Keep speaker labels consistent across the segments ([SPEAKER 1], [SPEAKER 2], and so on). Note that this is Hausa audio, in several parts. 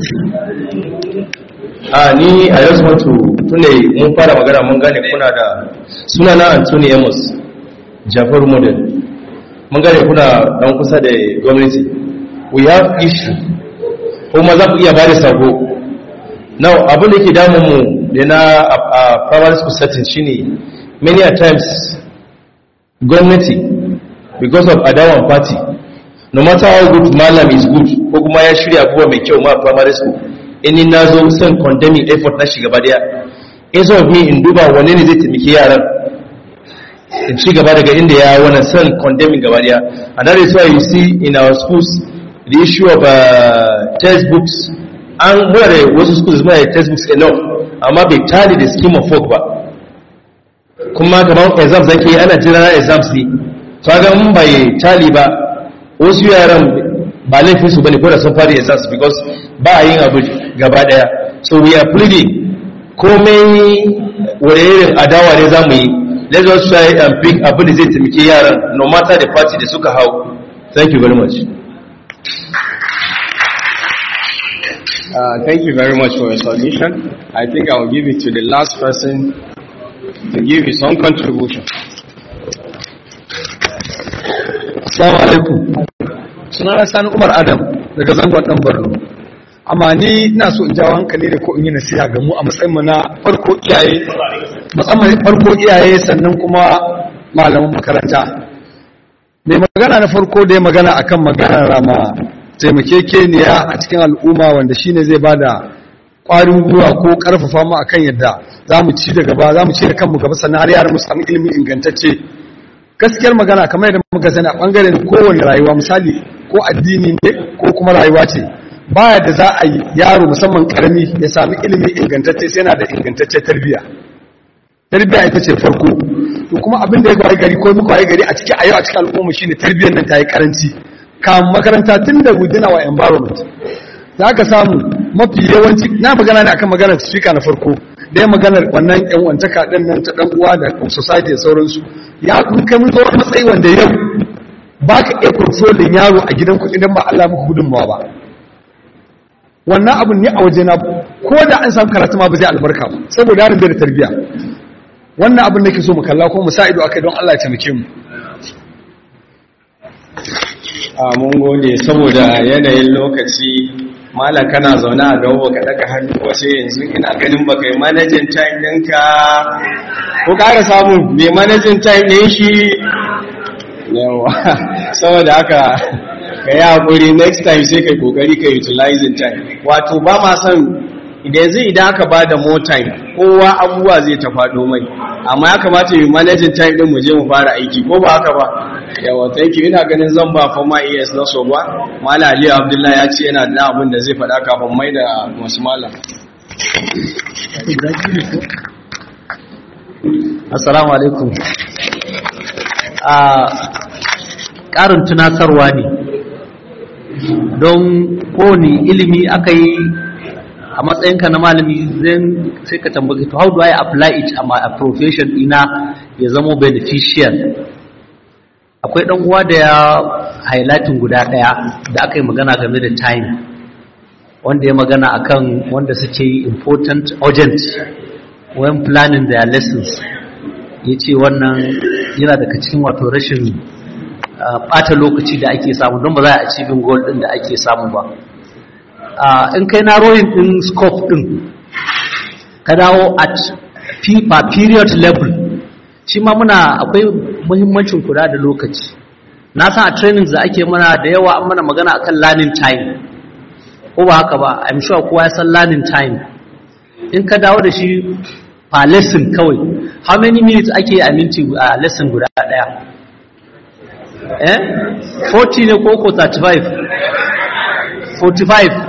[SPEAKER 1] a ni a yau want to tune mun fara magana mun gane kuna da suna na Anthony Amos Jafar Model mun gane kuna dan kusa da gwamnati we have issue kuma za ku iya bada sako now abin da ke damun mu da na a primary school setting shine many a times gwamnati because of adawan party no matter how good malam is good ko kuma ya shirya abubuwa mai kyau ma primary school in ni na zo son condemning effort na shiga daya instead of me in duba wane ne zai taimaki yaran in ci gaba daga inda ya wani son condemning gaba daya and that is why you see in our schools the issue of uh, textbooks an muna da wasu schools muna da textbooks enough amma bai tali da scheme of work ba kuma kamar exams zake yi ana jira exams ne to ga mun bai tali ba wasu yaran ba laifin su bane ko da sun fara exams because ba a yin abu gaba daya so we are pleading komai wani irin adawa ne zamu yi let's just try and pick abin da zai taimake yaran no matter the party da suka hau thank you very much
[SPEAKER 2] Uh, thank you very much for your submission. I think I will give it to the last person to give his own contribution.
[SPEAKER 3] Assalamu alaikum. Sunana Sani Umar Adam daga zangon ɗan Borno. Amma ni ina so in jawo hankali da ko in yi nasiha ga mu a matsayin mu na farko iyaye, musamman farko iyaye sannan kuma malaman makaranta. Mai magana na farko da ya magana akan maganar rama taimakekeniya a cikin al'umma wanda shine zai bada ƙwarin gwiwa ko ƙarfafa mu akan yadda za mu ci da gaba za mu ci da kanmu gaba sannan har yaran mu samu ilimi ingantacce gaskiyar magana kamar yadda muka sani a bangaren kowane rayuwa misali ko addini ne ko kuma rayuwa ce baya da za a yi yaro musamman karami ya sami ilimi ingantacce sai yana da ingantacce tarbiyya tarbiyya ita ce farko to kuma abin da ya gwai gari ko muka waye gari a cikin a yau a cikin al'umma shine tarbiyyar nan ta yi karanci kan makaranta tun da within our environment za ka samu mafi yawanci na magana ne akan maganar speaker na farko da ya maganar wannan yan wantaka din nan ta dan uwa da society da sauransu ya kun kai mun zo matsayi wanda yau ba ka iya controlling yaro a gidan ku idan ba Allah muku gudunmawa ba wannan abun ne a waje na ko da an samu karatu ma ba zai albarka ba saboda yaron bai da tarbiyya wannan abun nake so mu kalla ko mu sa ido akai don Allah ya taimake mu
[SPEAKER 2] a mun gode saboda yanayin lokaci malam kana zaune a gaba ka daga hannu wace yanzu ina ganin baka yi managing time ɗinka ko ƙara samu mai managing time ɗin shi yawa saboda haka ka yi haƙuri next time sai ka kokari ka utilizing time wato ba ma son idan zai idan aka ba da more time kowa abubuwa zai ta faɗo mai amma ya kamata yi managing time ɗin mu je mu fara aiki ko ba haka ba yawa thank you ina ganin zan ba fama es na soba mala aliyu abdullahi ya ce yana da abin da zai faɗa kafin mai da masu mala
[SPEAKER 4] assalamu alaikum a ƙarin tunatarwa ne don kowane ilimi aka yi a matsayinka na malami zan sai ka tambaye to how do I apply it a my profession ina ya zama beneficial akwai dan uwa da ya highlighting guda daya da aka yi magana game da time wanda ya magana akan wanda suke yi important urgent when planning their lessons ya ce wannan yana daga cikin wato rashin bata lokaci da ake samu don ba za a achieving goal din da ake samu ba in kai na rowing din scope din ka dawo at per period level shi ma muna akwai muhimmancin kula da lokaci na san a trainings da ake mana da yawa an mana magana akan learning time ko ba haka ba i'm sure kowa ya san learning time in ka dawo da shi per lesson kawai how many minutes ake a minti a lesson guda daya eh 40 ne ko ko 35 45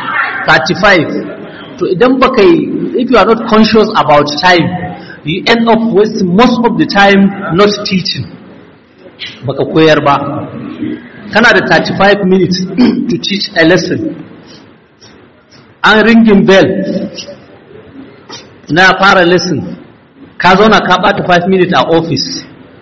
[SPEAKER 4] 35 to idan baka yi if you are not conscious about time you end up wasting most of the time not teaching baka koyar ba kana da 35 minutes to teach a lesson an ringin bell na fara lesson ka zauna ka bata 5 minutes a office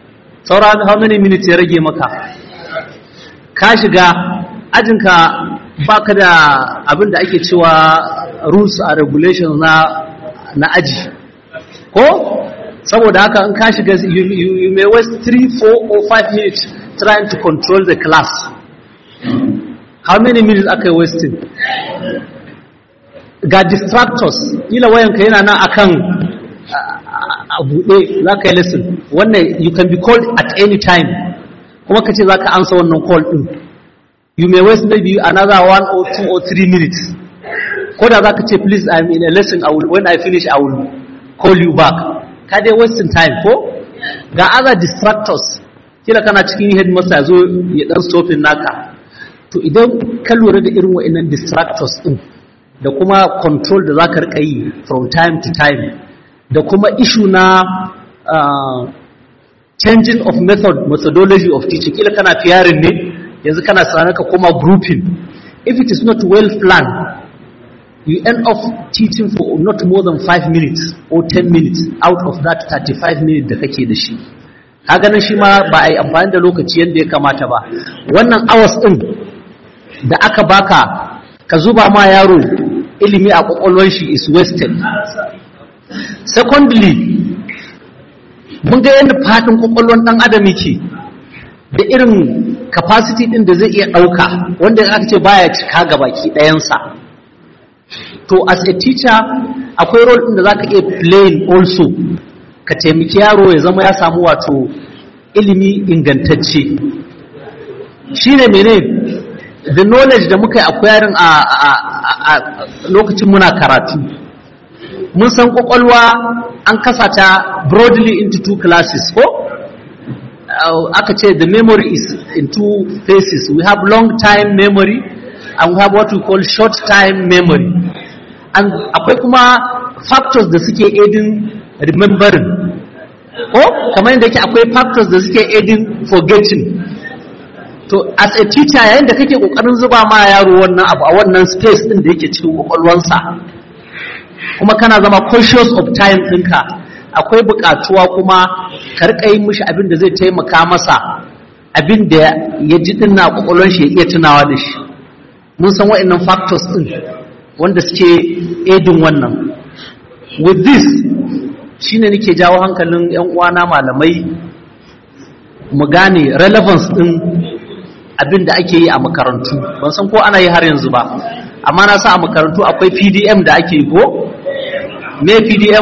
[SPEAKER 4] saura how many minutes ya rage maka ka shiga ajinka baka da abin da ake cewa rules and regulations na na aji ko saboda haka in ka shiga you, you, you may waste 3 4 or 5 minutes trying to control the class how many minutes aka yi wasting ga distractors ila wayanka yana nan akan a buɗe za ka yi lesson wannan you can be called at any time kuma ka ce za ka ansa wannan call ɗin you may waste maybe another one or two or three minutes ko da za ka ce please I'm in a lesson I will, when I finish I will call you back ka dai wasting time ko ga other distractors kila kana cikin headmaster ya zo ya dan stopping naka to idan ka lura da irin wa'annan distractors din da kuma control da zaka rika yi from time to time da kuma issue na uh, changing of method methodology of teaching kila kana fiyarin ne yanzu kana sanar ka koma grouping if it is not well planned you end up teaching for not more than 5 minutes or 10 minutes out of that 35 minutes da kake da shi ganin shi ma ba a yi amfani da lokaci yadda ya kamata ba wannan hours din da aka baka ka zuba ma yaro ilimi a kwakwalwar shi is wasted secondly mun ga yadda fadin kwakwalwar dan adam yake da irin capacity din da zai iya ɗauka wanda aka ce baya cika ga baki ɗayansa to as a teacher akwai role din da zaka iya playing also ka taimaki yaro ya zama ya samu wato ilimi ingantacce shine mene the knowledge da muka yi acquiring a, a, a, a lokacin muna karatu mun san kwakwalwa an kasa ta broadly into two classes ko aka ce the memory is in two phases we have long time memory and we have what we call short time memory and akwai kuma factors da suke aiding remembering ko kamar yadda yake akwai factors da suke aiding forgetting to as a teacher yayin da kake kokarin zuba ma yaro wannan abu a wannan space din da yake cikin kwakwalwansa kuma kana zama conscious of time ɗinka akwai buƙatuwa kuma ka riƙa yin mishi abin da zai taimaka masa abin da ya ji din na kwakwalwan shi ya iya tunawa da shi mun san wa'annan factors din wanda suke aidin wannan with this shine nake jawo hankalin yan uwana malamai mu gane relevance din abin da ake yi a makarantu ban san ko ana yi har yanzu ba amma na sa a makarantu akwai PDM da ake yi ko me PDM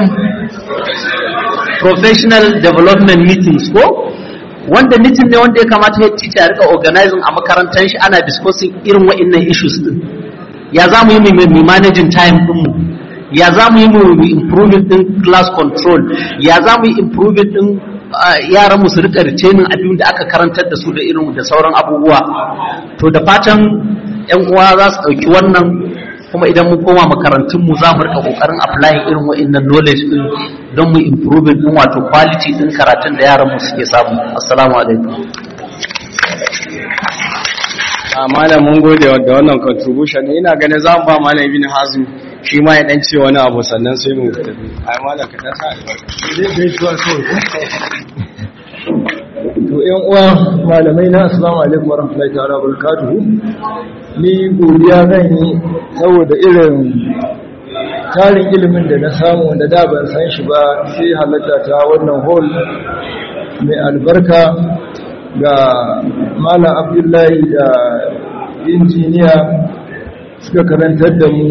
[SPEAKER 4] professional development meetings ko wanda meeting ne wanda ya kamata ya teacher ya rika organizing a makarantar shi ana discussing irin wa'annan issues din ya za mu yi mu managing time din mu ya za mu yi mu improving din class control ya za mu yi improving din yaran mu su rika retaining abin da aka karantar da su da irin da sauran abubuwa to da fatan yan uwa za su dauki wannan kuma idan mun koma makarantun mu za mu rika kokarin applying irin wa'annan knowledge din don mu improving din wato quality din karatun da yaran mu suke samu assalamu alaikum
[SPEAKER 2] a malam mun gode da wannan contribution ina ganin za mu ba malam ibn hazm shi ma ya dan ce wani abu sannan sai mu tafi ai malam ka ta
[SPEAKER 5] to yan uwa malamai na assalamu alaikum warahmatullahi ta'ala barakatuhu ni godiya zan yi saboda irin tarin ilimin da na samu wanda da ban san shi ba sai halatta ta wannan hall mai albarka ga malam abdullahi da injiniya suka karantar da mu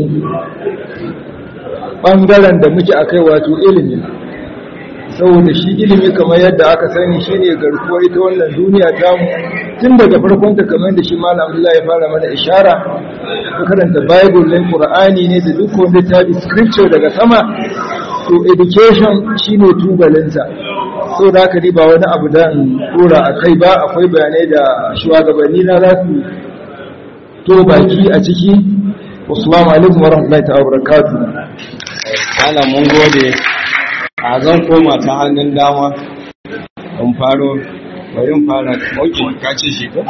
[SPEAKER 5] ɓangaren da muke akai wato ilimi saboda shi ilimi kamar yadda aka sani shine garkuwar ita wannan duniya tamu tun daga farkon ta kamar da shi malam Abdullahi ya fara mana ishara ka karanta bible ne qur'ani ne da duk wanda ta bi scripture daga sama to education shine tubalinsa so da haka ba wani abu da dora a kai ba akwai bayanai da shugabanni na za su to baki a ciki assalamu alaikum warahmatullahi ta'ala barakatuh
[SPEAKER 2] malam mun gode a zan koma ta hannun dama in faro bari in fara oke ka ce shi ko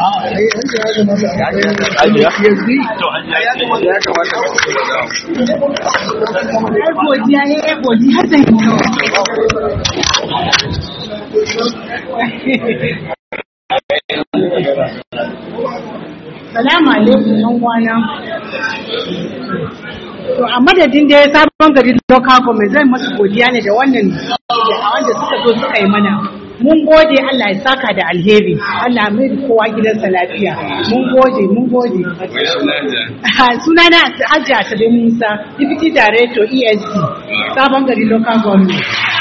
[SPEAKER 6] Salamu alaikum yan wana. To a madadin da ya sabon gari local government zai masu godiya ne da wannan da wanda suka zo suka yi mana. Mun gode Allah ya saka da alheri. Allah mai da kowa gidansa lafiya. Mun gode, mun gode. Sunana Hajji Asabe Musa, Deputy Director ESD, sabon gari local government.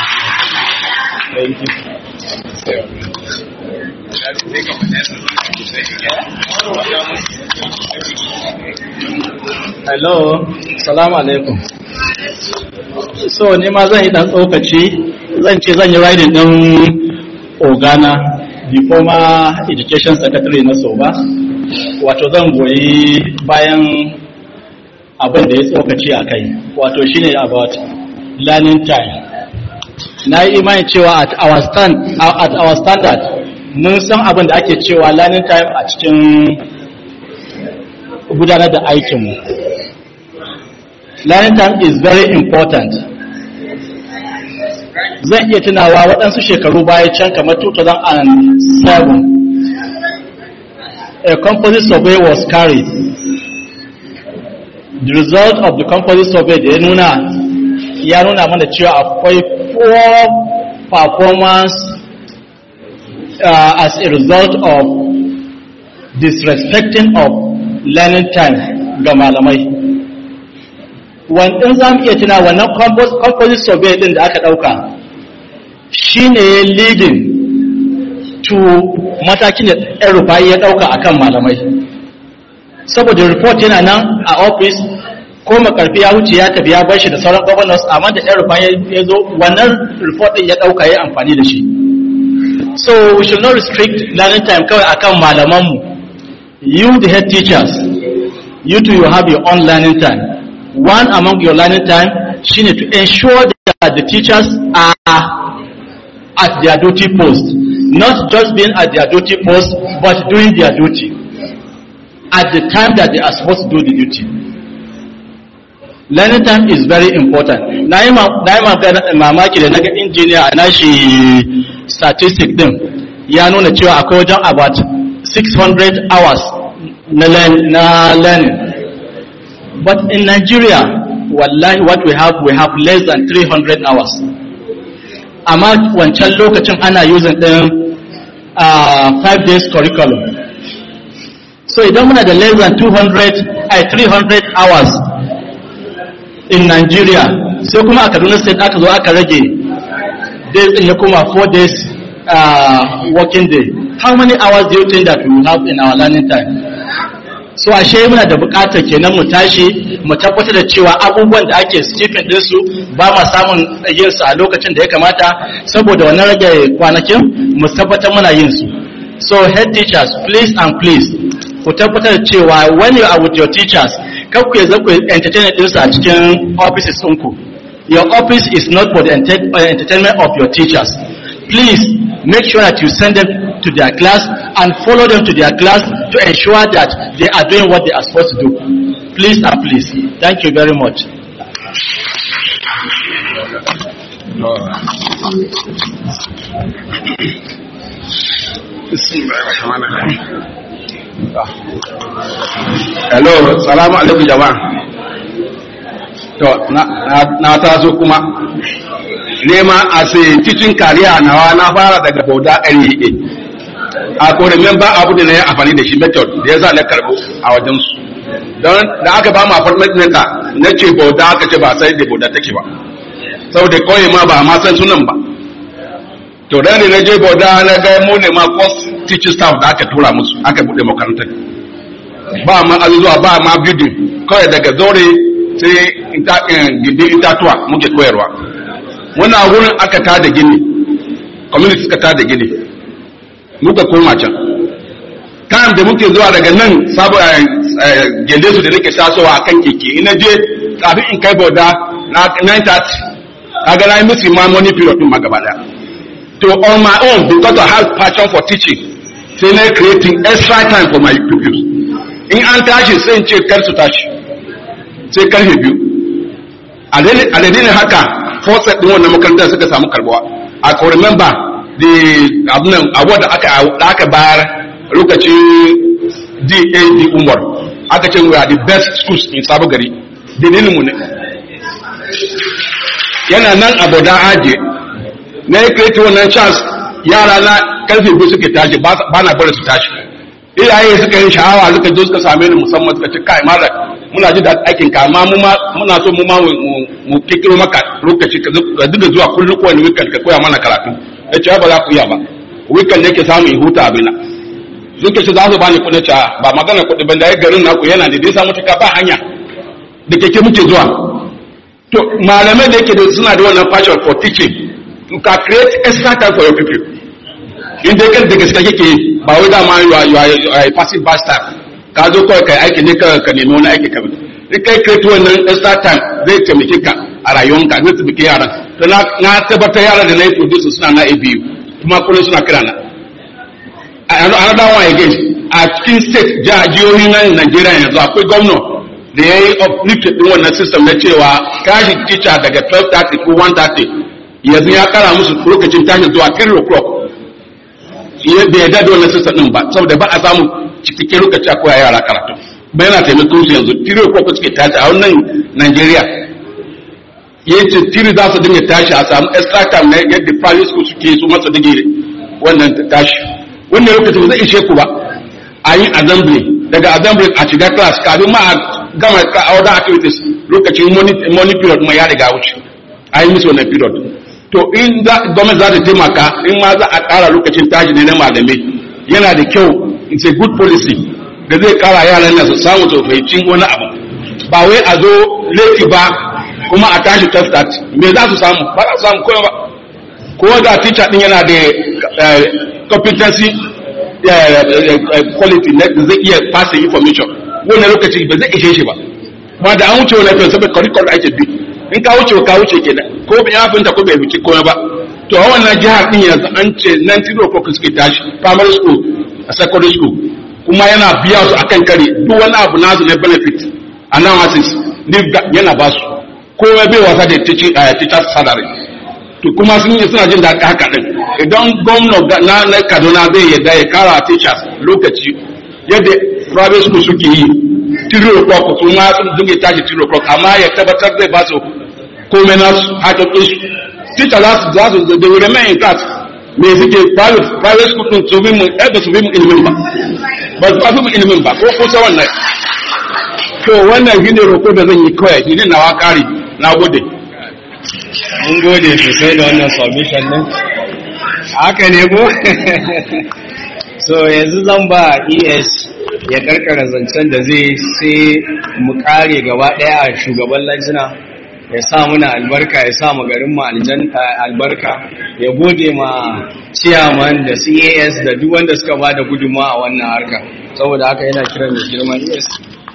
[SPEAKER 7] Hello, salamu alaikum. So, ni ma zan yi ɗan tsokaci, zan ce zan yi riding ɗin Ogana, the former education secretary na Soba, wato zan goyi bayan abin da ya tsokaci a kai, wato shine about learning time. Na yi imani cewa at our, stand, at our standard, mun san abin da ake cewa learning time a cikin gudanar da aikinmu. Learning time is very important. Zan iya tunawa waɗansu shekaru baya can kamar 2007, a composite survey was carried. The result of the composite survey da ya nuna ya nuna mana cewa akwai poor performance uh, as a result of disrespecting of learning time ga malamai wannan za mu iya tuna wannan composite survey din da aka ɗauka shi ne leading to matakin da ɗan rufayi ya ɗauka akan malamai saboda report yana nan a office ko makarfi ya wuce ya tafi ya bar shi da sauran governors amma da ɗan rufayi ya zo wannan report ɗin ya ɗauka ya amfani da shi so we should not restrict learning time kawai akan malamanmu you the head teachers you too you have your own learning time one among your learning time shine to ensure that the teachers are at their duty post not just being at their duty post but doing their duty at the time that they are supposed to do the duty learning time is very important na yi mamaki da naga injiniya a nashi statistic din ya nuna cewa akwai wajen about 600 hours na learning but in Nigeria wallahi what we have we have less than 300 hours amma wancan lokacin ana using din uh, 5 days curriculum so idan muna da less than 200 ay 300 hours in Nigeria sai kuma a Kaduna state aka zo aka rage days din ya kuma 4 days uh, working day how many hours do you think that we will have in our learning time so ashe muna da bukatar kenan mu tashi mu tabbatar da cewa abubuwan da ake stipend din su ba ma samun yin su a lokacin da ya kamata saboda wannan rage kwanakin mu tabbatar muna yin su so head teachers please and please ku tabbatar da cewa when you are with your teachers kar ku yanzu ku entertain din su a cikin offices ɗinku your office is not for the entertainment of your teachers please make sure that you send them to their class and follow them to their class to ensure that they are doing what they are supposed to do. Please and please. Thank you very much.
[SPEAKER 8] Hello, salamu alaikum jama'a. To, na taso kuma nema a sai cikin kariya nawa na fara daga bauda LEA. A kore member abu da na yi amfani da shi method da ya sa na karbo a wajen su. Don da aka ba mu apartment ɗinka na ce bauda aka ce ba sai da bauda take ba. Saboda kawai ma ba ma san sunan ba. To da ne na je bauda na ga mu ne ma course teaching staff da aka tura musu aka buɗe makarantar. Ba ma azuzuwa ba ma building kawai daga zore sai gindin itatuwa muke koyarwa. wannan wurin aka tada gini community suka tada gini muka koma can kan da muke zuwa daga nan sabo gende su da nake tasowa a kan keke ina je kafin in kai bauda na 9:30 kaga na yi musu ma money period din ma gaba daya to on my own because I have passion for teaching sai na creating extra time for my pupils in an tashi sai in ce kar su tashi sai karfe biyu a dalilin haka forset din wannan makarantar suka samu karbuwa a ko remember the abunan abuwa da aka da aka bayar lokacin DAD Umar aka ce we are the best schools in sabo gari dalilin mu ne yana nan a boda aje na ya kai wannan chance yara na karfe biyu suke tashi ba na bari su tashi iyaye suka yi sha'awa suka je suka same ni musamman suka ce kai malam muna ji da aikin ka amma mu ma muna so mu ma mu kikiro maka lokaci ka duka zuwa kullum kowane weekend ka koya mana karatu ya ce ba za ku iya ba weekend ne ke samun in huta abina suka ce za su bani kuɗi ce ba magana kuɗi ban da ya garin naku yana da dai samu cika ba hanya da keke muke zuwa to malamai da yake da suna da wannan passion for teaching you can create extra time for your people in dai kan da gaske kake ba wai dama you are you are a passive bastard ka zo kawai kai aiki ne ka ka nemi wani aiki ka bi in kai create wannan extra time zai taimake ka a rayuwanka zai taimake yaran to na na tabbatar yaran da na yi produce suna na ABU kuma kullum suna kira na another one again a cikin state jihohi na Najeriya yanzu akwai gwamna da ya yi uplifted din wannan system na cewa tashi teacher daga 12:30 ko 1:30 yanzu ya kara musu lokacin tashi zuwa 3 o'clock bai yarda da wannan system din ba saboda ba a samu cikakken lokaci a koya yara karatu ba yana taimakon su yanzu 3 o'clock suke tashi a wannan Najeriya ya ce tiri za su dinga tashi a samu extra time na yadda private school suke su masa dige wannan tashi wannan lokacin ba zai ishe ku ba a yi assembly daga assembly a shiga class kafin ma a gama other activities lokacin money period kuma ya riga wuce a yi musu wannan period to in za gwamnati za ta taimaka in ma za a ƙara lokacin tashi ne na malamai yana da kyau it's a good policy da zai ƙara yaran nan su samu su fahimci wani abu ba wai a zo laifi ba kuma a tashi tafsat me za su samu ba za su samu kowa ba ko da teacher din yana da competency quality na da zai iya passing information wannan lokaci ba zai ishe shi ba ba da an wuce wannan fiye saboda curriculum ake bi in ka wuce ka wuce kenan ko ya fahimta ko bai wuce komai ba to a wannan jihar din yanzu an ce nan tiro ko suke tashi primary school a secondary school kuma yana biya su akan kare duk wani abu nasu na benefit analysis yana ba su komai bai wasa da teacher salary to kuma sun yi suna jin daɗi haka ɗin idan gwamna na na kaduna zai yadda ya kara teachers lokaci yadda private school suke yi three o'clock su ma sun dinga tashi three o'clock amma ya tabbatar zai ba su komai na su hakan ɗin su teacher za su za su da wuri mai in class me suke private private school ɗin su bi mu eh ba su bi mu ilimin ba ba su ba mu ilimin ba ko kusa wannan to wannan shine roƙo da zan yi kawai shi ne nawa kari na gode
[SPEAKER 2] mun gode sosai da wannan submission din haka ne ko so yanzu zan ba es ya karkara zancen da zai sai mu kare gaba daya a shugaban lajina ya sa muna albarka ya sa garin mu albarka ya gode ma ciyaman da cas da duk wanda suka ba da gudunmawa a wannan harka saboda haka yana kiran mai girman es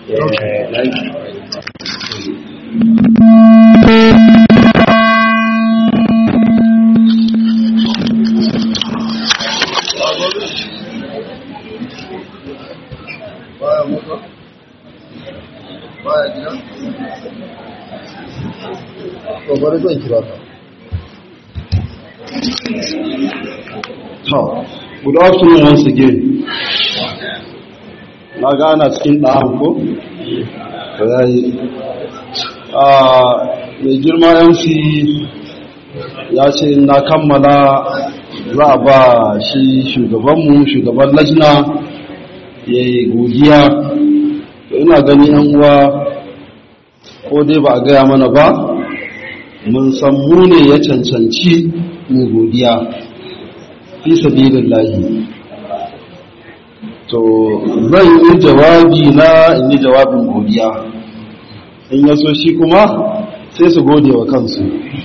[SPEAKER 5] baya muka baya gida to bari zan kira ka
[SPEAKER 9] to good afternoon once again na gana cikin ɗan ko to yayi mai girma mc ya ce na kammala za a ba shi shugabanmu shugaban lajina ya yi godiya ina gani yan uwa ko dai ba a gaya mana ba mun san mu ne ya cancanci mu godiya fi sabilin lahi to zan yi jawabi na in yi jawabin godiya in ya so shi kuma sai su gode wa kansu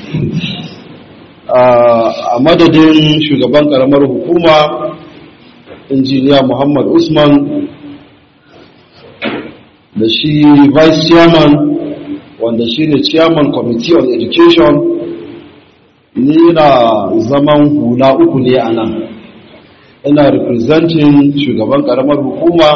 [SPEAKER 9] a madadin shugaban karamar hukuma injiniya muhammad usman da shi vice chairman wanda shi ne chairman committee on education ni na zaman hula uku ne a nan ina representing shugaban karamar hukuma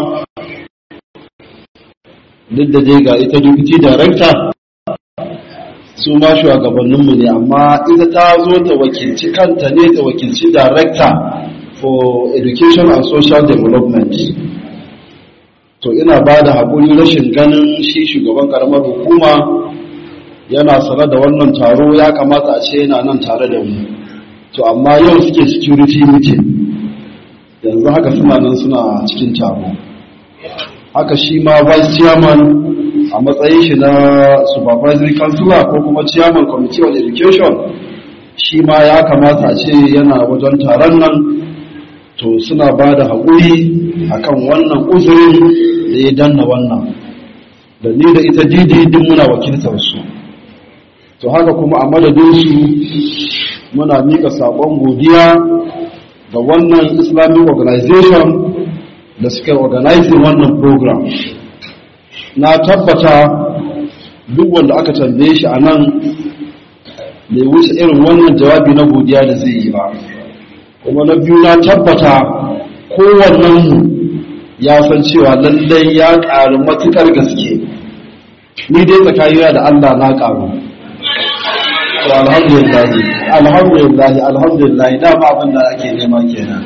[SPEAKER 9] duk da dai ga ita deputy director su ma shugabanninmu ne amma ita ta zo ta wakilci kanta ne ta wakilci director for education and social development to ina ba da haƙuri rashin ganin shi shugaban ƙaramar hukuma yana sane da wannan taro ya kamata a ce yana nan tare da mu to amma yau suke security meeting yanzu haka suna nan suna cikin taro haka shi ma vice chairman a matsayin shi na supervisory councilor ko kuma chairman committee on education shi ma ya kamata a ce yana wajen taron nan to suna ba da haƙuri akan wannan uzurin da ya danna wannan da ni da ita didi din muna wakiltarsu to haka kuma a madadinsu muna mika saƙon godiya ga wannan islamic organization da suka organizing wannan program na tabbata duk wanda aka tambaye shi a nan bai wuce irin wannan jawabi na godiya da zai yi ba kuma na biyu na tabbata kowannenmu ya san cewa lallai ya ƙaru matuƙar gaske ni dai tsakanina da allah na ƙaru to alhamdulillah alhamdulillah alhamdulillah dama abin da ake nema kenan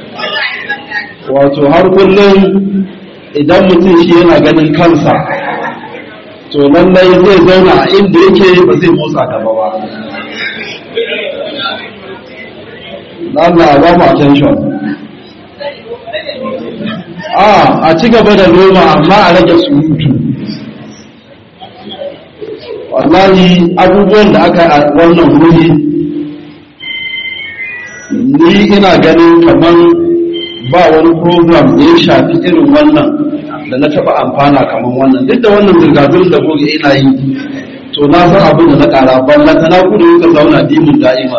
[SPEAKER 9] wato har kullum idan mutum shi yana ganin kansa to lallai zai zauna a inda yake ba zai motsa gaba ba Allah ba mu attention a a ci gaba da noma amma a rage surutu wallahi abubuwan da aka a wannan wuri ni ina ganin kamar ba wani program da ya shafi irin wannan da na taba amfana kamar wannan duk da wannan zirga-zirgar da goge ina yi to na san abin da na kara balla ta na kudu ka zauna dimin da'ima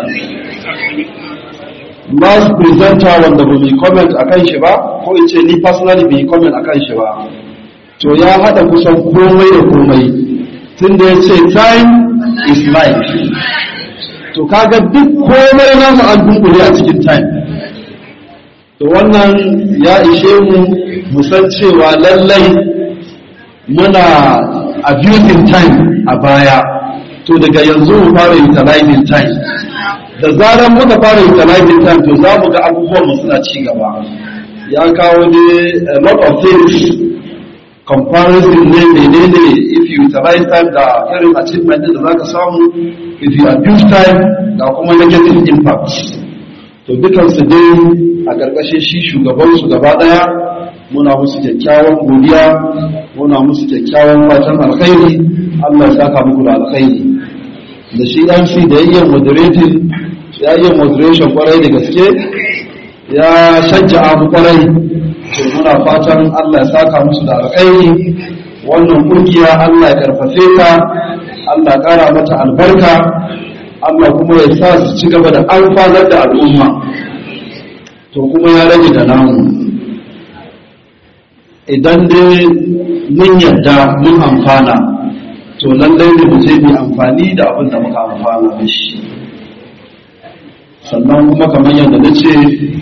[SPEAKER 9] last presenter wanda ba mai comment a kan shi ba ko in ce ni personally bai comment a kan shi ba to ya hada kusan komai da komai tun da ya ce time is life to kaga duk komai nasu an dunkule a cikin time to wannan ya ishe mu musan cewa lallai muna abusing time a baya to daga yanzu mu fara utilizing time da zarar muka fara utilizing time to za mu ga abubuwan mu suna ci gaba ya kawo ne a lot of things comparison ne menene if you utilize time da irin achievement da za ka samu if you abuse time da kuma negative impact to dukansu dai a ƙarƙashin shi shugabansu gaba ɗaya muna musu kyakkyawan godiya muna musu kyakkyawan fatan alkhairi Allah ya saka muku da alkhairi da shi MC da ya iya moderating ya iya moderation kwarai da gaske ya shajja'a mu kwarai to muna fatan Allah ya saka musu da alkhairi wannan kungiya Allah ya karfafe ta Allah ya kara mata albarka Allah kuma ya sa su ci gaba da alfanar da al'umma to kuma ya rage da namu idan dai mun yadda mun amfana to lallai ne mu je mu amfani da abin da muka amfana da shi sannan kuma kamar yadda na ce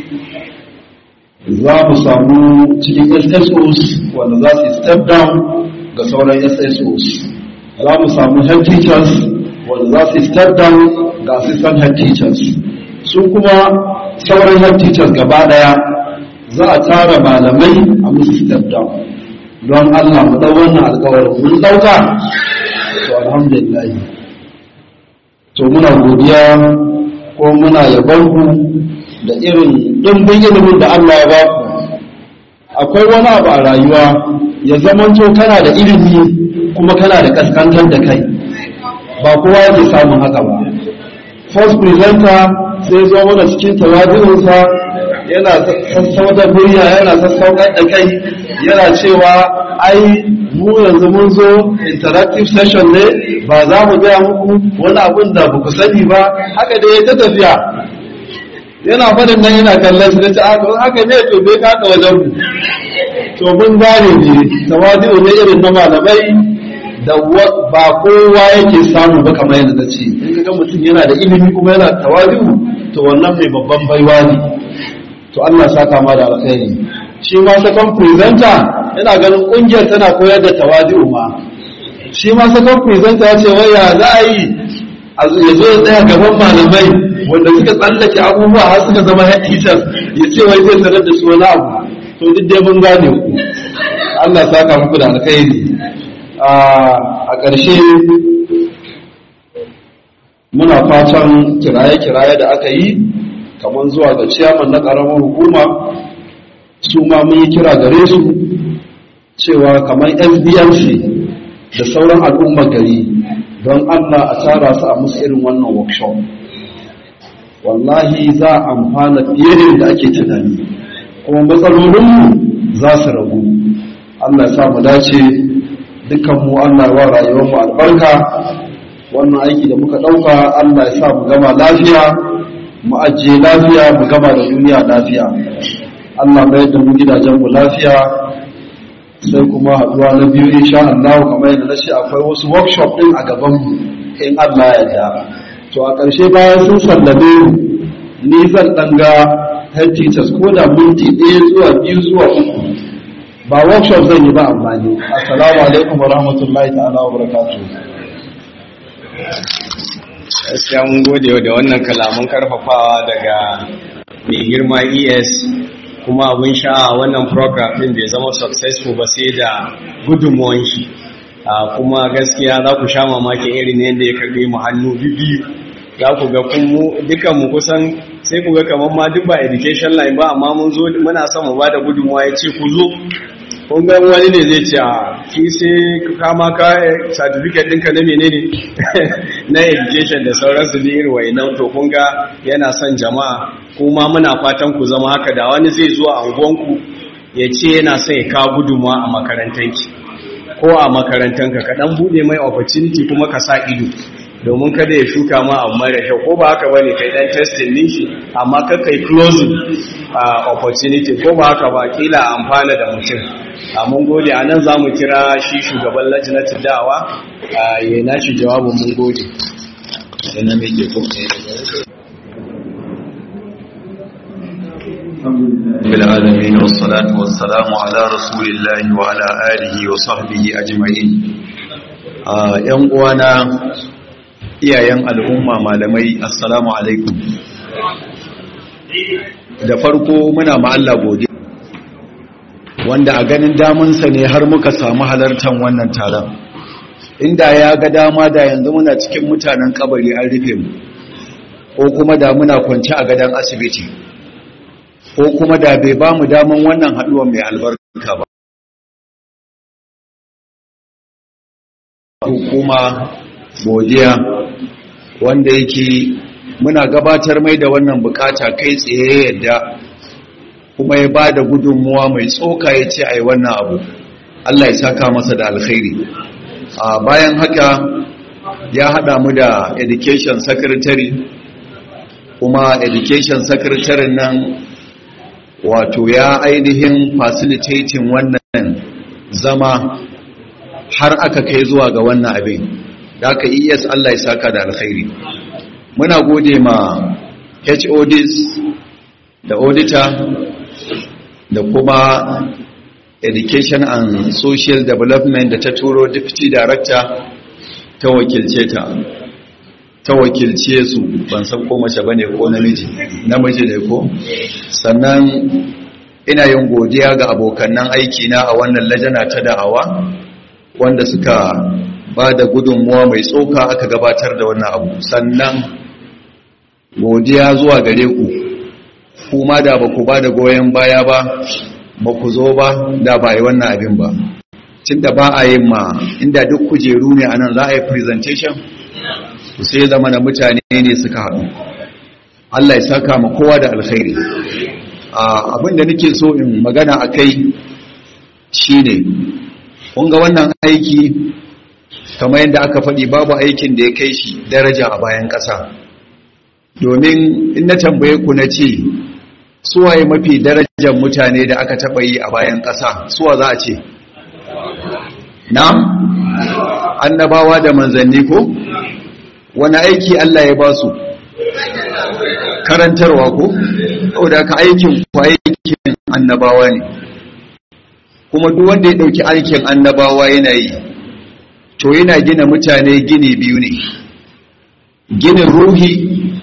[SPEAKER 9] za mu samu cikin SSOs wanda za su step down ga sauran SSOs za mu samu head teachers wanda za su step down ga assistant head teachers su kuma sauran head teachers gaba daya za a tara malamai a musu step down don Allah mu dau wannan alƙawarin mun dauka to alhamdulillah to muna godiya ko muna yabon ku da irin dimbin ilimin da Allah ya ba ku akwai wani abu a rayuwa ya zamanto kana da ilimi kuma kana da kaskantar da kai ba kowa yake samun haka ba first presenter sai zo mana cikin tawazinsa yana sassauta murya yana sassaukar da kai yana cewa ai mu yanzu mun zo interactive session ne ba za mu gaya muku wani abin da ba ku sani ba haka da ya ta tafiya yana faɗin nan yana kallon su da ta haka ne to bai kaka wajen mu to mun gane ne tawazi'u ne irin na malamai da ba kowa yake samu ba kamar yadda ta ce in ga mutum yana da ilimi kuma yana tawazi'u to wannan mai babban baiwa ne to Allah saka ma da alkhairi shi ma second presenter yana ganin kungiyar tana koyar da tawazi'u ma shi ma second presenter ya ce waya za a yi ya zo ya tsaya gaban malamai wanda suka tsallake abubuwa har suka zama head teachers ya ce wai zai sanar da su wani abu to duk dai mun gane ku Allah saka muku da alkhairi a ƙarshe muna fatan kiraye-kiraye da aka yi kamar zuwa ga ciyaman na ƙaramar hukuma su ma mun yi kira gare su cewa kamar sbnc da sauran al'ummar gari don Allah a tara su a musu irin wannan workshop wallahi za a amfana fiye da ake tunani kuma matsalolinmu za su ragu Allah ya sa mu dace dukkanmu Allah ya wa rayuwarmu albarka wannan aiki da muka ɗauka Allah ya sa mu gama lafiya mu ajiye lafiya mu gama da duniya lafiya Allah mayar da mu gidajenmu lafiya sai kuma haɗuwa na biyu insha Allah kamar yadda na ce akwai wasu workshop ɗin a gabanmu in Allah ya yarda to a ƙarshe bayan sun sallame ni zan ɗan ga head teachers ko da minti ɗaya zuwa biyu zuwa uku ba workshop zan yi ba amma ne assalamu alaikum wa rahmatullahi ta'ala wa barakatuh
[SPEAKER 2] gaskiya mun gode da wannan kalaman karfafawa daga mai girma es kuma abin sha'a wannan program din bai zama successful ba sai da gudunmuwan shi kuma gaskiya za ku sha mamakin irin yadda ya karbe mu hannu biyu za ku ga dukan mu kusan sai ku ga kamar ma duk ba education line ba amma mun zo muna son mu bada gudunmuwa ya ce ku zo kun ga wani ne zai ce a ki sai kama ka certificate ɗinka na menene na education da sauransu da irin wayannan to kun ga yana son jama'a kuma muna fatan ku zama haka da wani zai zo a unguwanku ya ce yana son ya kawo gudunmuwa a makarantanki ko a makarantanka ka dan bude mai opportunity kuma ka sa ido domin kada ya shuka ma abu mara kyau ko ba haka bane kai dan testing din shi amma ka kai closing opportunity ko ba haka ba kila amfana da mutum a mun gode a nan za mu kira shi shugaban lajinatin da'awa ya na shi jawabin mun gode yana mai ke
[SPEAKER 10] بالعالمين والصلاة والسلام على رسول الله وعلى آله وصحبه أجمعين ‘yan uwana iyayen al'umma malamai assalamu alaikum da farko muna ma'alla gode wanda a ganin damunsa ne har muka samu halartar wannan taron inda ya ga dama da yanzu muna cikin mutanen kabari an rufe mu ko kuma da muna kwanci a gadon asibiti ko kuma da bai ba mu daman wannan haɗuwa mai albarka ba hukuma godiya wanda yake muna gabatar mai da wannan bukata kai tsaye yadda kuma ya ba da gudunmuwa mai tsoka ya ce a yi wannan abu Allah ya saka masa da alkhairi a bayan haka ya haɗa mu da education secretary kuma education secretary nan wato ya ainihin facilitating wannan zama har aka kai zuwa ga wannan abin da aka es Allah ya saka da alkhairi muna gode ma HODs da auditor da kuma education and social development da ta turo deputy director ta wakilce ta ta wakilce su ban san ko mace bane ko namiji namiji ne ko sannan ina yin godiya ga abokannan aiki na a wannan lajana ta da'awa wanda suka ba da gudunmuwa mai tsoka aka gabatar da wannan abu sannan godiya zuwa gare ku kuma da ba ku ba da goyon baya ba ba ku zo ba da ba yi wannan abin ba cin da ba a yin ma inda duk kujeru ne a nan za a yi presentation su sai zama na mutane ne suka haɗu Allah ya saka ma kowa da alkhairi abin da nake so in magana a kai shi ne ga wannan aiki kamar yadda aka faɗi babu aikin da ya kai shi daraja a bayan ƙasa domin in na tambaye ku na ce suwaye mafi darajar mutane da aka taɓa yi a bayan ƙasa suwa za a ce na annabawa da manzanni ko wani aiki Allah ya ba su karantarwa ko saboda ka aikin ku aikin annabawa ne kuma duk wanda ya dauki aikin annabawa yana yi to yana gina mutane gini biyu ne ginin ruhi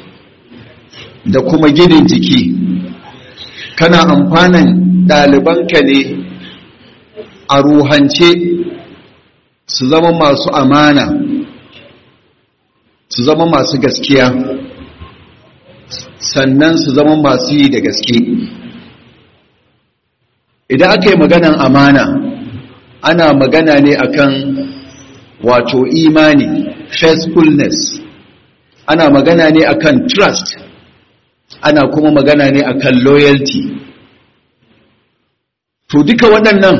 [SPEAKER 10] da kuma ginin jiki kana amfanan ɗalibanka ne a ruhance su zama masu amana su zama masu gaskiya sannan su zama masu yi da gaske idan aka yi maganan amana ana magana ne akan wato imani faithfulness ana magana ne akan trust ana kuma magana ne akan loyalty to duka waɗannan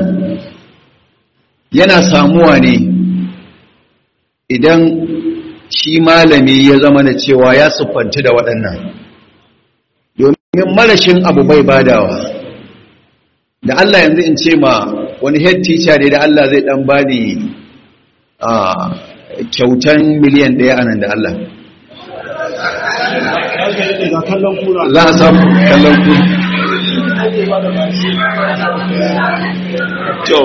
[SPEAKER 10] yana samuwa ne idan shi malami ya zama da cewa ya siffanci da waɗannan domin marashin abu bai badawa da Allah yanzu in ce ma wani head teacher ne da Allah zai ɗan bani a kyautan miliyan ɗaya a nan da Allah za a samu kallon kura to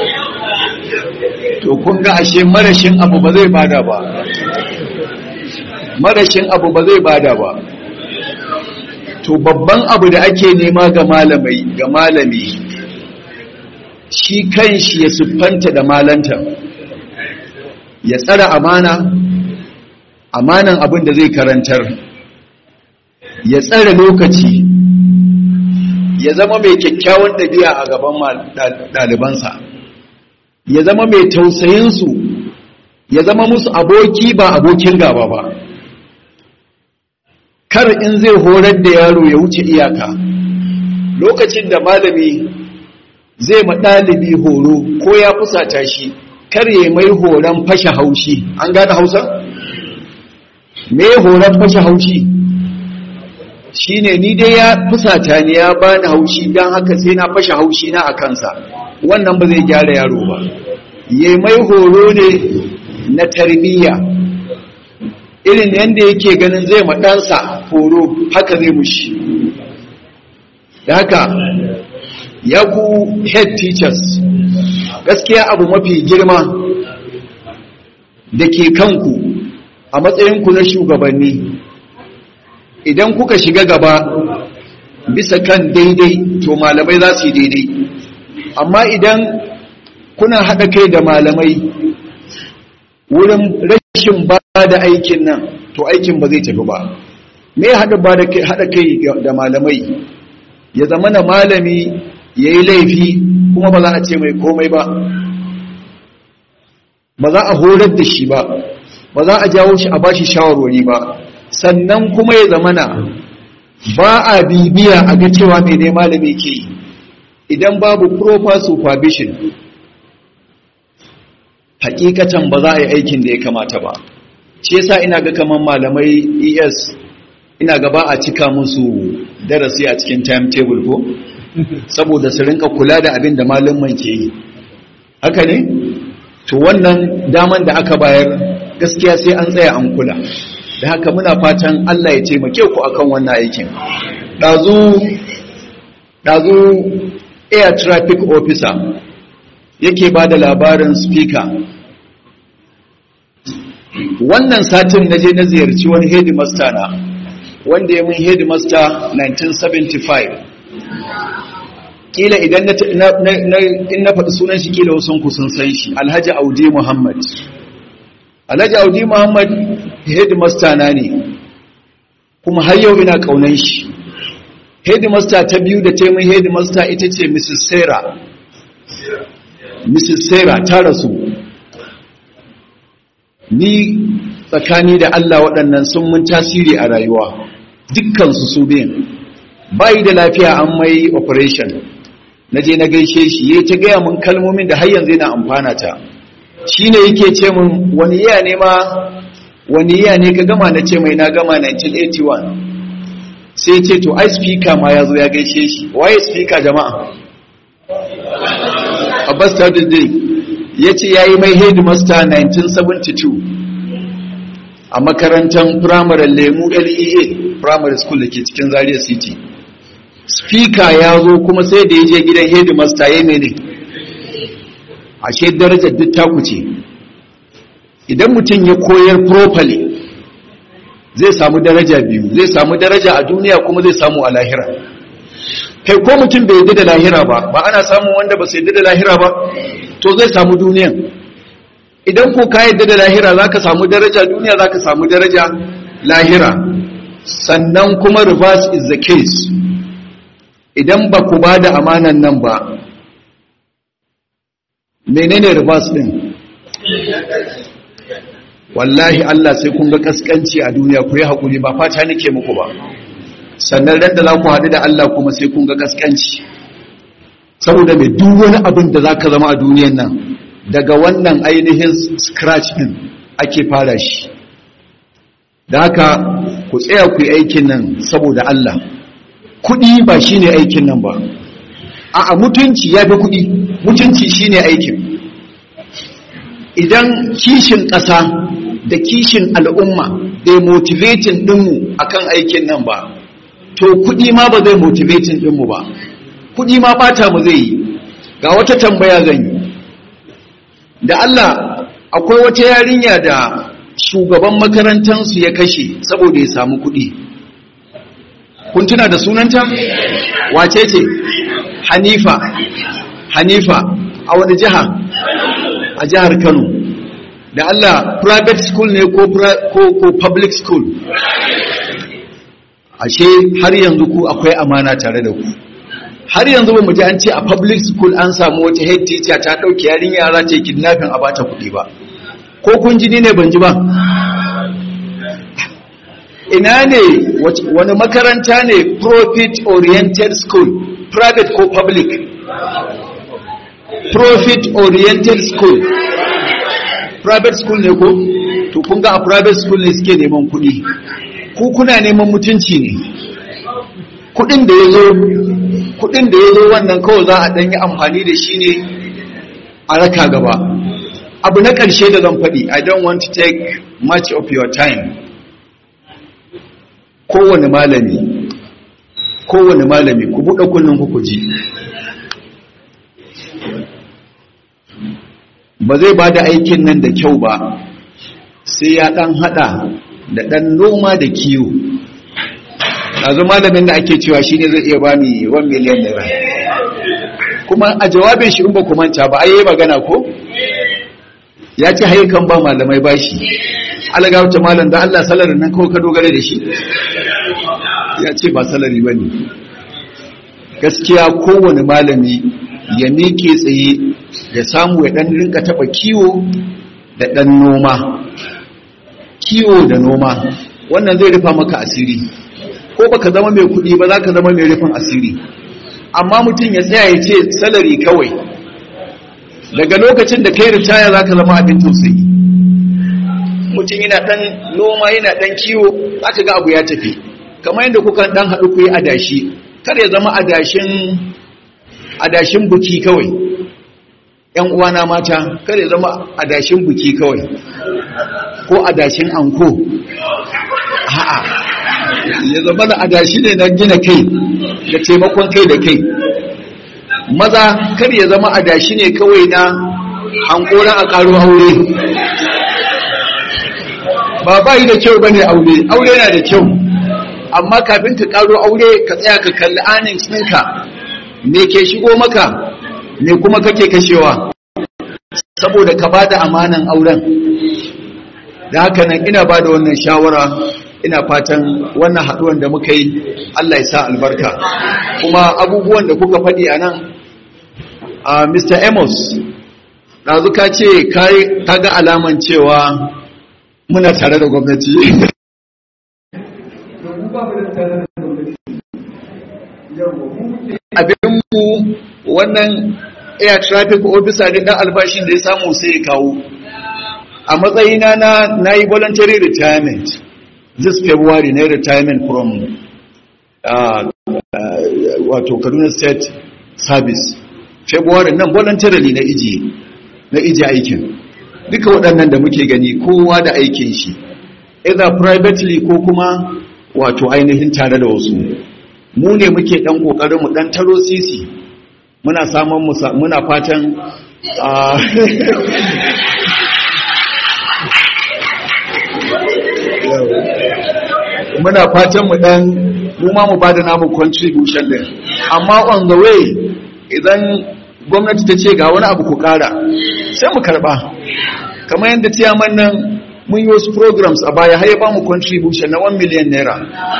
[SPEAKER 10] to kun ga ashe marashin abu ba zai bada ba marashin abu ba zai bada ba to babban abu da ake nema ga malamai ga malami shi kanshi ya siffanta da malanta ya tsara amana amanan abin da zai karantar ya tsara lokaci ya zama mai kyakkyawan ɗabi'a a gaban ɗalibansa ya zama mai tausayinsu ya zama musu aboki ba abokin gaba ba kar in zai horar da yaro ya wuce iyaka lokacin da malami zai ma ɗalibi horo ko ya fusata shi kar ya mai horon fashe haushi an gane hausa? me horon fashe haushi shine ni dai ya fusata ni ya bani haushi don haka sai na fashe haushi na a kansa wannan ba zai gyara yaro ba ya mai horo ne na tarbiyya irin yadda yake ganin zai maɗansa horo haka zai mushi da haka ya ku head teachers gaskiya abu mafi girma da ke kanku a matsayinku na shugabanni idan kuka shiga gaba bisa kan daidai to malamai za su yi daidai amma idan kuna haɗa kai da malamai wurin rashin ba da aikin nan to aikin ba zai tafi ba me haɗa kai da malamai ya zama na malami ya yi laifi kuma ba za a ce mai komai ba ba za a horar da shi ba ba za a jawo shi a ba shi shawarwari ba sannan kuma ya zama na ba a bibiya a ga cewa mai ne malami ke yi idan babu proper supervision hakikatan ba za a yi aikin da ya kamata ba shi yasa ina ga kaman malamai ES ina ga ba a cika musu darasi a cikin timetable ko saboda su rinka kula da abin da malaman ke yi haka ne to wannan daman da aka bayar gaskiya sai an tsaya an kula da haka muna fatan Allah ya taimake ku akan wannan aikin dazu dazu air traffic officer yake ba da labarin speaker wannan satin na je na ziyarci wani headmaster na wanda ya mun headmaster 1975 kila idan in na faɗi sunan shi kila wasu ku sun san shi alhaji audi muhammad alhaji audi muhammad headmaster na ne kuma har yau ina ƙaunan shi headmaster ta biyu da taimun headmaster ita ce mrs sarah mrs sarah ta rasu ni tsakani da allah waɗannan sun mun tasiri a rayuwa dukkansu su biyan bayi da lafiya an mai operation na je na gaishe shi ya ta gaya mun kalmomin da har yanzu yana amfana ta shi ne yake ce mun wani iya ne ma wani iya ne ka gama na ce mai na gama 1981 sai ce to ai speaker ma ya zo ya gaishe shi waye speaker jama'a abbas tajuddin ya ce ya yi mai headmaster 1972 a makarantar firamare lemu lea primary school da ke cikin zaria city speaker ya zo kuma sai da ya je gidan headmaster ya mene ashe darajar duk taku ce idan mutum ya koyar properly zai samu daraja biyu zai samu daraja a duniya kuma zai samu a lahira kai ko mutum bai yadda da lahira ba ba ana samun wanda ba su yadda da lahira ba to zai samu duniyan idan ko ka yadda da lahira za ka samu daraja duniya za ka samu daraja lahira sannan kuma reverse is the case idan ba ku ba da amanan nan ba menene reverse din wallahi Allah sai kun ga kaskanci a duniya ku yi haƙuri ba fata nake muku ba sannan ran da za ku haɗu da Allah kuma sai kun ga kaskanci saboda mai duk wani abin da za ka zama a duniyan nan daga wannan ainihin scratch din ake fara shi da haka ku tsaya ku yi aikin nan saboda Allah kuɗi ba shi ne aikin nan ba a mutunci ya fi kuɗi mutunci shi ne aikin idan kishin ƙasa da kishin al'umma bai motivatin ɗinmu a kan aikin nan ba to kuɗi ma ba zai motivatin ɗinmu ba kuɗi ma ɓata mu zai yi ga wata tambaya zan yi da Allah akwai wata yarinya da shugaban makarantansu ya kashe saboda ya samu kuɗi kun tuna da sunanta wace ce hanifa hanifa a wani jiha a jihar kano da Allah private school ne ko, ko, ko public school ashe har yanzu ku akwai amana tare da ku har yanzu ba mu ji an ce a public school an samu wata head teacher ta dauke yarin yara ce kidnapping a bata kuɗi ba ko kun ji ne ban ji ba ina ne wani makaranta ne profit oriented school private ko public profit oriented school private school ne ko to kun ga a private school ne suke neman kuɗi ku kuna neman mutunci ne kuɗin da ya zo kuɗin da ya zo wannan kawai za a ɗan yi amfani da shi ne a raka gaba abu na ƙarshe da zan faɗi i don't want to take much of your time kowane malami kowane malami ku buɗe kunnen ku ji ba zai ba da aikin nan da kyau ba sai ya ɗan haɗa da ɗan noma da kiwo ɗazu malamin da ake cewa shi ne zai iya ba ni 1 miliyan naira kuma a jawabin shi in ba manta ba ai yi magana ko ya ce haikan ba malamai bashi alagawta malam da Allah salarin nan kawai ka dogara da shi ya ce ba salari ba ne gaskiya kowane malami ya miƙe tsaye ya samu ya ɗan rinka taɓa kiwo da ɗan noma kiwo da noma wannan zai rufa maka asiri ko baka zama mai kuɗi ba za ka zama mai rufin asiri amma mutum ya tsaya ya ce salari kawai daga lokacin da kai ritaya za ka zama abin tausayi mutum yana ɗan noma yana ɗan kiwo za ka ga abu ya tafi kamar yadda kuka ɗan haɗu ku yi adashi kar ya zama adashin adashin buki kawai ‘yan uwana mata kar ya zama adashin buki kawai ko adashin anko a'a ya zama da adashi ne na gina kai da taimakon kai da kai maza kar ya zama adashi ne kawai na hankoran a ƙaro aure ba ba yi da kyau ba ne aure aure na da kyau amma kafin ka ƙaro aure ka tsaya ka kalli anin ɗinka me ke shigo maka me kuma kake kashewa saboda ka ba da amanan auren da haka nan ina ba da wannan shawara ina fatan wannan haɗuwan da muka yi Allah ya sa albarka kuma abubuwan da kuka faɗi a nan a Mr. Amos ɗazu ka ce ka ga alaman cewa muna tare da gwamnati abinmu wannan air traffic officer ne ɗan albashin da ya samu sai ya kawo a matsayina na na yi voluntary retirement this february na retirement from uh, uh, wato kaduna state service february nan voluntarily na iji na iji aikin duka waɗannan da muke gani kowa da aikin shi either privately ko kuma wato ainihin tare da wasu mu ne muke ɗan ƙoƙarin mu ɗan taro sisi muna samun muna fatan muna fatan mu dan mu ma mu bada namu contribution din amma on the way idan gwamnati ta ce ga wani abu ku kara sai mu karba kamar yadda ciyaman nan mun yi wasu programs a baya har ya ba mu contribution na 1 million naira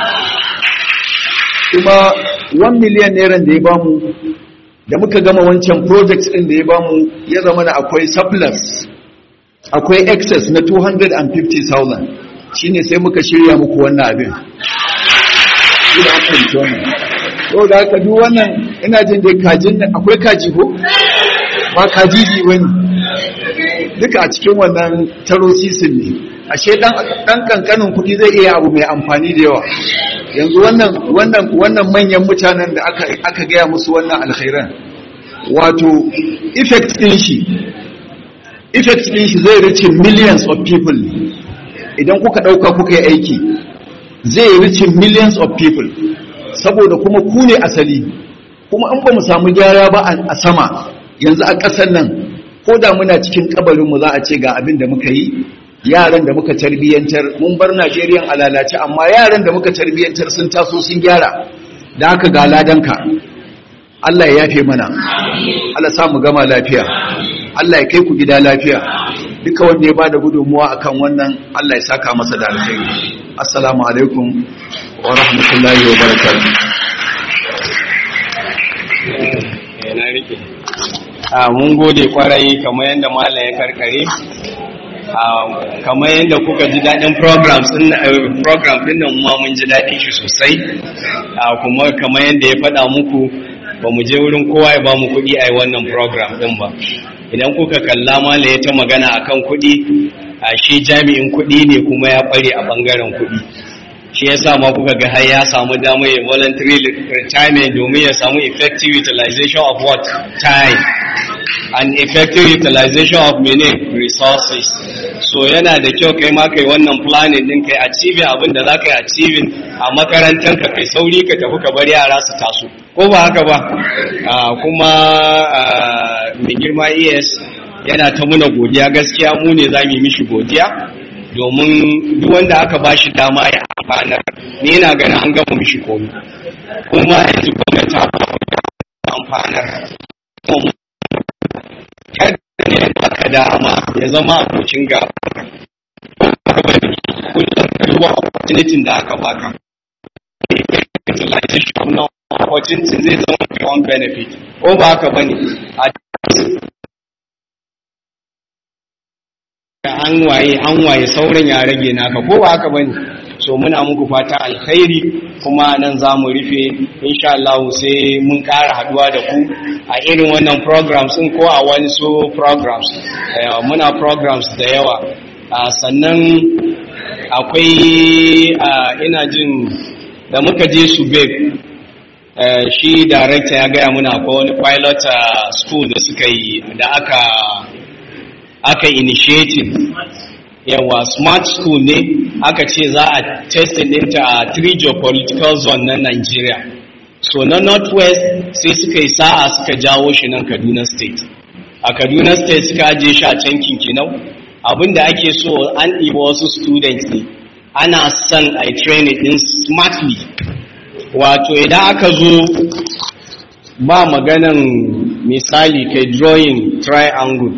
[SPEAKER 10] kuma 1 million naira da ya ba mu da muka gama wancan project din da ya ba mu ya zama da akwai surplus akwai excess na 250,000 shine sai muka shirya muku wannan abin ina fahimci wannan to da haka duk wannan ina jin dai kajin nan akwai kaji ko ba kajiji bane duka a cikin wannan taro sisin ne ashe dan dan kankanin kuɗi zai iya abu mai amfani da yawa yanzu wannan wannan wannan manyan mutanen da aka aka gaya musu wannan alkhairan wato effect din shi effect din shi zai reach millions of people idan kuka dauka kuka yi aiki zai reach millions of people saboda kuma ku ne asali kuma in ba mu samu gyara ba a sama yanzu a ƙasar nan ko da muna cikin kabarinmu za a ce ga abin da muka yi yaran da muka tarbiyyantar mun bar Najeriya a lalace amma yaran da muka tarbiyyantar sun taso sun gyara da haka ga ladanka Allah ya yafe mana Allah sa mu gama lafiya Allah ya kai ku gida lafiya duka wanda ya bada gudunmuwa akan wannan Allah ya saka masa da alkhairi assalamu alaikum wa rahmatullahi wa barakatuh
[SPEAKER 2] a mun gode kwarai kamar yadda malam ya karkare kamar yadda kuka ji daɗin program ɗin nan ma mun ji daɗin shi sosai kuma kamar yadda ya faɗa muku ba mu je wurin kowa ya ba mu kuɗi a yi wannan program ɗin ba idan kuka kalla malam ya ta magana akan kuɗi a shi jami'in kuɗi ne kuma ya ƙware a ɓangaren kuɗi shi ya sa ma kuka ga har ya samu damar ya voluntary retirement domin ya samu effective utilization of what time and effective utilization of many resources so yana da kyau kai ma kai wannan planning din kai achieving abin da za ka yi achieving a makarantar ka kai sauri ka tafi ka bar yara su taso ko ba haka ba kuma mai girma es yana ta muna godiya gaskiya mu ne za mu yi mishi godiya domin duk wanda aka ba shi dama ya amfanar ni yana ganin an gama mishi komi kuma yanzu gwamnati ta amfanar kada ne aka dama ya zama abocin ga kullum opportunity da aka baka utilization na opportunity zai zama beyond benefit ko ba haka bane a an waye an waye sauran ya rage naka ko ba haka bane so muna muku fata alkhairi kuma nan za mu rufe insha Allah sai mun ƙara haduwa da ku a irin wannan programs din ko a wani so programs muna programs da yawa sannan akwai ina jin da muka je su shi director ya gaya muna akwai wani pilot school da suka yi da aka aka initiating yawa smart school ne aka ce za a testin ɗinta a three geopolitical zone na Nigeria so na northwest sai suka yi sa'a suka jawo shi nan Kaduna state a Kaduna state suka ajiye shi a can kinkinau abinda ake so an ɗiba wasu students ne ana son a yi training ɗin smartly wato idan aka zo ba maganan misali kai drawing triangle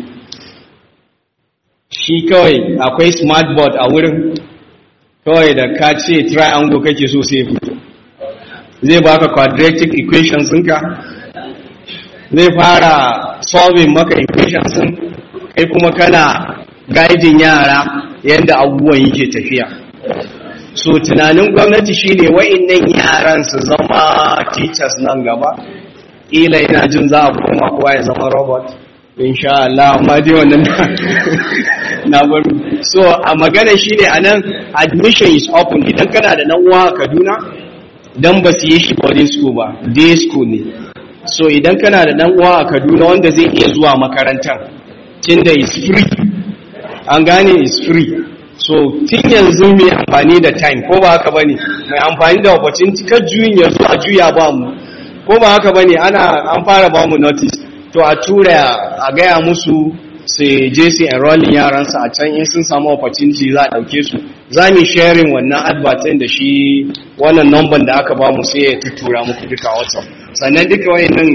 [SPEAKER 2] shi kawai akwai smart board a wurin kawai da ka ce triangle kake so sai fito zai baka quadratic equations ɗinka zai fara solving maka equations ɗin kai kuma kana guiding yara yadda abubuwan yake tafiya so tunanin gwamnati shine wa'innan yaran su zama teachers nan gaba ila ina jin za a koma kowa ya zama robot insha Allah amma dai wannan na bar so a magana shine anan admission is open idan kana da nan uwa a Kaduna dan ba su yi shi boarding school ba day school ne so idan kana da dan uwa a Kaduna wanda zai iya zuwa makarantar tunda is free an gane is free so tun yanzu mai amfani da time ko ba haka bane mai amfani da opportunity ka juyin yanzu a juya ba mu ko ba haka bane ana an fara ba mu notice to a tura a gaya musu su je su enrolling yaransu a can in sun samu opportunity za a dauke su za mu sharing wannan advertin da shi wannan number da aka ba mu sai ya tuttura muku duka WhatsApp sannan duka wayannan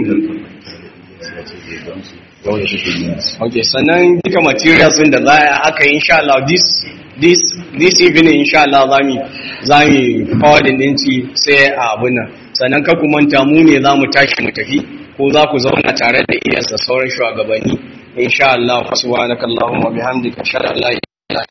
[SPEAKER 2] Okay, sannan duka materials din da za a aka yi insha Allah this this this evening insha Allah za mu za mu forwarding din ci sai a abun nan sannan ka ku manta mu ne za mu tashi mu tafi ko za ku zauna tare da iyasa sauran shugabanni insha Allah subhanakallahumma bihamdika ashhadu an la